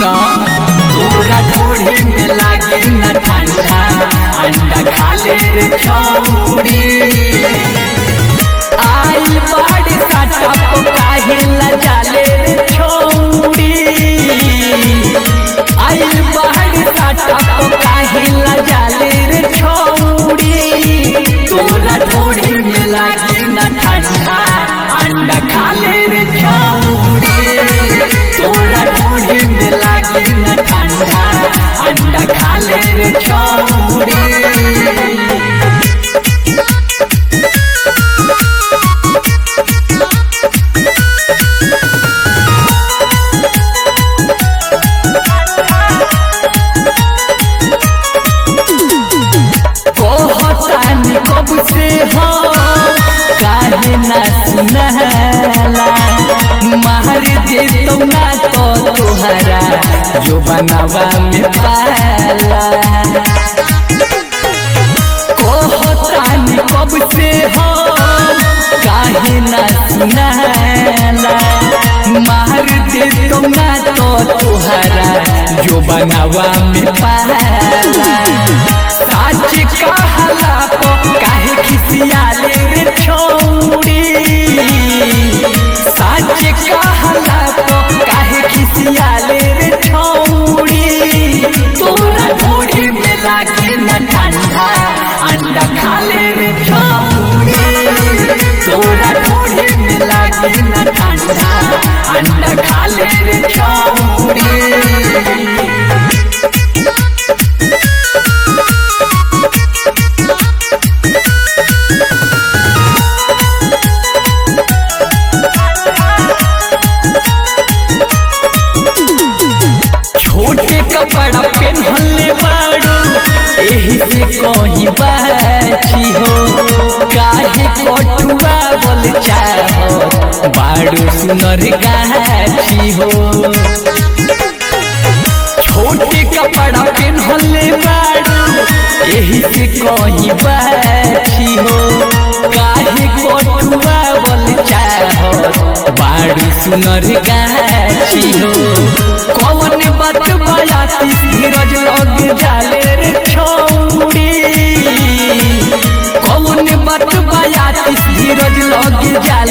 सुना तोरा ढोढ़ी में लागे न ठंडा अंडा खा ले रे छौड़ी आई बाड़ी साटा को काहे लजाले रे छौड़ी आई बाड़ी साटा को काहे लजाले रे छौड़ी तोरा ढोढ़ी में लागे न ठंडा अंडा खा ले रे छौड़ी तोरा ढोढ़ी में लागे न ठंडा अंडा खा ले रे छौड़ी कहतानी कब से हो काहे ना सुनहला मार दे तो ना तो तोहरा जो बनावा में पाला कहतानी कब से हो काहे ना सुनहला मार दे तो ना तो तोहरा जो बनावा में पाला साच कहला तो काहे खिसियाले रे छौड़ी साच कहला तो काहे खिसियाले रे छौड़ी तोरा ढोढ़ी में लागे न ठंडा अंडा खा ले रे छौड़ी तोरा ढोढ़ी में लागे न ठंडा अंडा खा ले रे छौड़ी छोटे कपड़ा पहनले बाड़ू एही से कहीं बाची हो काहे कटुआ बोल चाहो बाड़ू सुनर गाची हो छोटे कपड़ा पहनले बाड़ू एही से कहीं बाची हो काहे कटुआ बोल चाहो बाड़ू सुनर गाची हो कौन बात बयाती धीरज लग जाले रे छौड़ी कौन बात बयाती धीरज लग जाले